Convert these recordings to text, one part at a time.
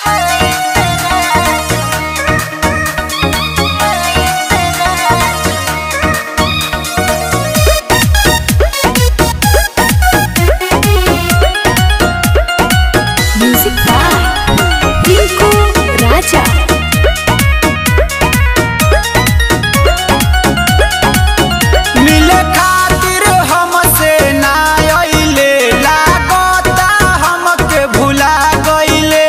music by Rinku राजा मिले खातिर हमसे ना अइले लागता हमके भुला गइले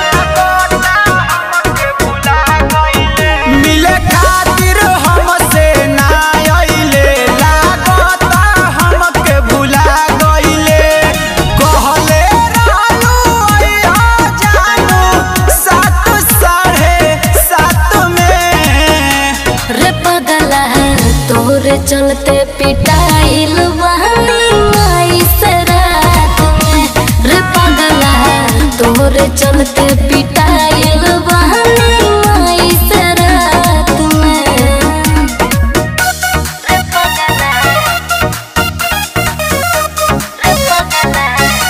मिले खातिर हमसे ना अइले लागता हमके भुला गइले कहले रहलू अइहा जानू सात साढ़े सात में रे पगला तोरे चलते पिटाइल बहनी माई से रात में रे पगला तोरे चलते पिटाइल बहनी माई से रात में रे पगला रे पगला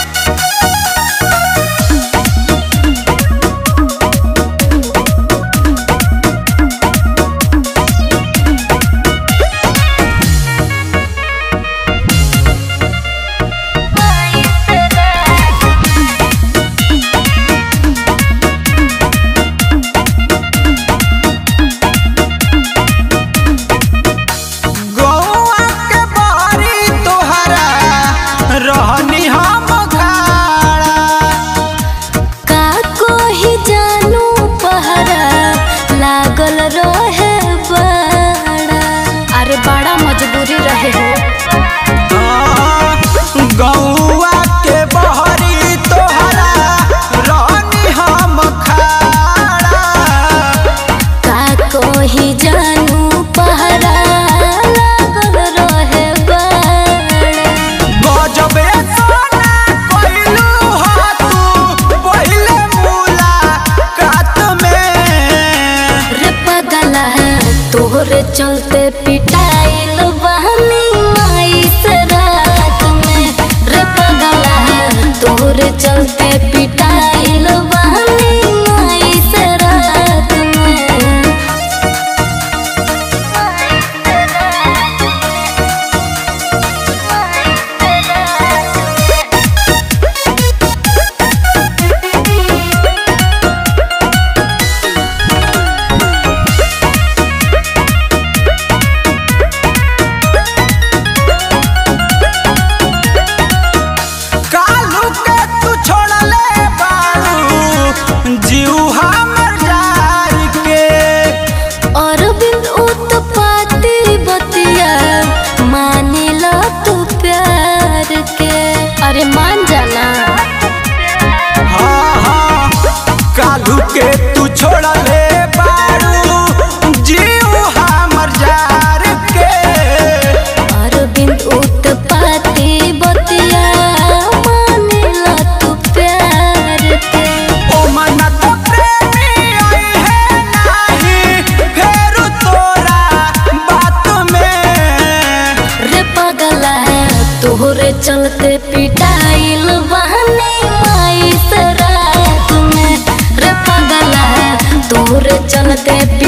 माई से रात गौआ के बारी तोहरा रहनी हम खाड़ा का कोही जानू पहरा लागल रहे बड़ा अरे बड़ा मजबूरी रहे हो गौआ के बहरी तोहरा रहनी हम खाड़ा का कोही जानू पहरा लागल रहे बड़ा गजबे सोना कइलू ह तू पहिले मुलाकात में रे पगला तोहरे चलते पिटाइल बहनी माई से रात में रे पगला तोहरे चलते पिटाइल बहनी माई से रात में कालू के तू छोड़ले बारू जीव हमर जार के अरविंद उत्पाती बतिया मानिला तू प्यार के अरे मान जाना हाँ हाँ कालू के तू छोड़ले बारू जीव हमर जार के अरविंद उत्पाती बतिया मानिला तू प्यार के ओ मन तो प्रेमी आई है नाही फेर तोरा बात में रे पगला तोहरे चलते पिटाइल बहनी माई से रात में रे पगला तोहरे चलते